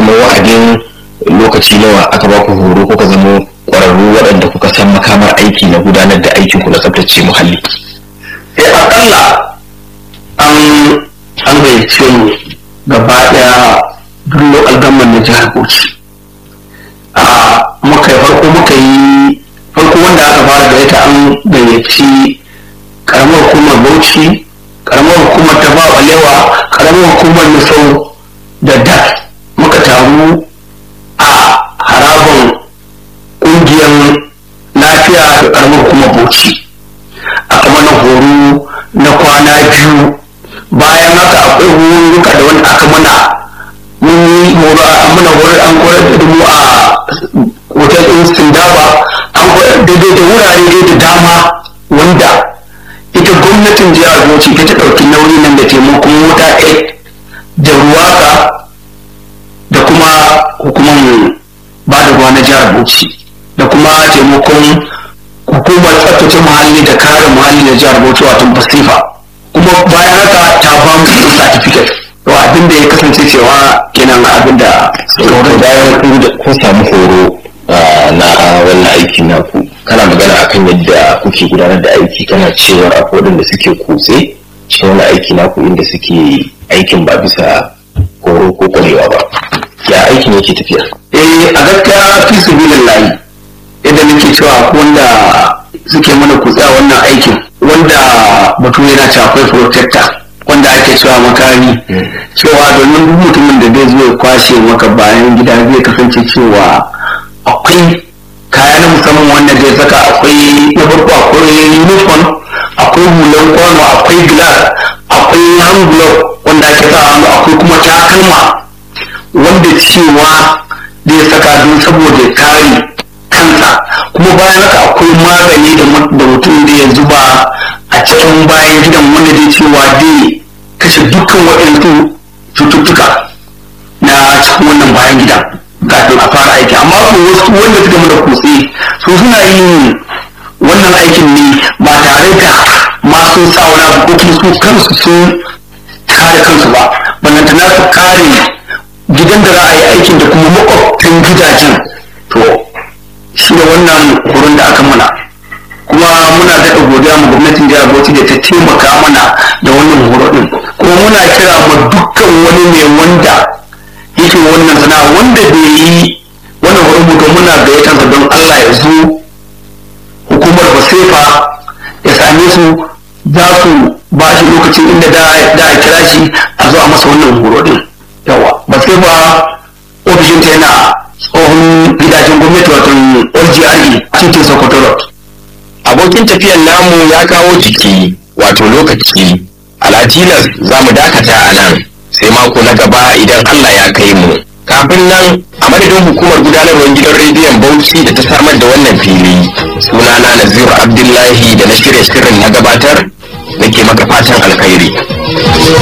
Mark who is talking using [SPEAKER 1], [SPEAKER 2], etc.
[SPEAKER 1] kamar wa'adin lokaci nawa aka ba ku horo kuka zama ƙwararru waɗanda kuka san makamar aiki na gudanar da aikin ku na tsaftace muhalli
[SPEAKER 2] eh akalla an an gayyace mu gaba daya duk local government na jihar Bauchi a muka farko muka yi farko wanda aka fara da ita an gayyaci karamar hukumar Bauchi karamar hukumar ta ba balewa karamar hukumar Misau da DAT muka taru a harabar ƙungiyar lafiya da karamar hukumar Bauchi aka mana horo na kwana biyu bayan haka akwai horuka da wani aka mana mun yi horo a mana horo an koyar da mu a hotel ɗin sindaba an koyar daidai da wurare dai da dama wanda ita gwamnatin jihar bauchi ta ɗauki nauyi nan da taimakon wuta aid da ruwaka da kuma hukumar ba da ruwa na jihar bauchi da kuma taimakon hukumar tsaftace muhalli da kare muhalli na jihar bauchi wato basifa kuma bayan haka ta ba mu certificate to abin da ya kasance cewa kenan abin da
[SPEAKER 1] sauran bayan ku da kun samu horo ah, na wannan aiki naku kana magana akan yadda kuke gudanar da aiki kana cewa akwai waɗanda suke kutse cikin wani aiki naku inda suke aikin ba bisa horo ko kwarewa ba ya aikin yake tafiya
[SPEAKER 2] eh a gaskiya fi sabilillahi yadda nake cewa akwai wanda suke mana kutsa wannan aikin wanda batu yana cewa akwai protector wanda ake cewa makami cewa domin duk mutumin da zai zo ya kwashe maka bayan gida zai kasance cewa akwai kaya na musamman wanda zai saka akwai na farko akwai uniform akwai hulan kwano akwai glass akwai hand glove wanda ake sa hannu akwai kuma takalma wanda cewa zai saka don saboda ya kare kansa kuma bayan haka akwai magani da mu- da mutum da ya zuba a cikin bayan gidan wanda zai cewa zai kashe dukkan waɗansu cututtuka na cikin wannan bayan gidan kafin a fara aiki amma ko wasu wanda suka mana kutse su suna yin wannan aikin ne ba tare da ma sun sa wani abu ko kuma su kansu sun kare kansu ba ballantana su kare gidan da za a yi aikin da kuma makwabtan gidajen to shi ne wannan horon da aka mana kuma muna daɗa godiya ma gwamnatin jihar Bauchi da ta taimaka mana da wannan horo ɗin kuma muna kira ma dukkan wani mai wanda yake wannan sana'a wanda bai yi wannan horon mu to muna gayyatar don Allah ya zo hukumar basefa ya same su za su ba shi lokacin inda da da a kira shi a zo a masa wannan horo din yawa basefa ofishin ta yana tsohon gidajen gwamnati wato LGRE cikin Sokoto Road
[SPEAKER 1] abokin tafiyan namu ya kawo jiki wato lokaci alatilas za mu dakata a nan sai mako na gaba idan allah ya kai mu kafin nan a madadin hukumar gudanarwar gidan rediyon bauchi da ta samar da wannan fili sunana naziru abdullahi da na shirya shirin na gabatar nake maka fatan alkhairi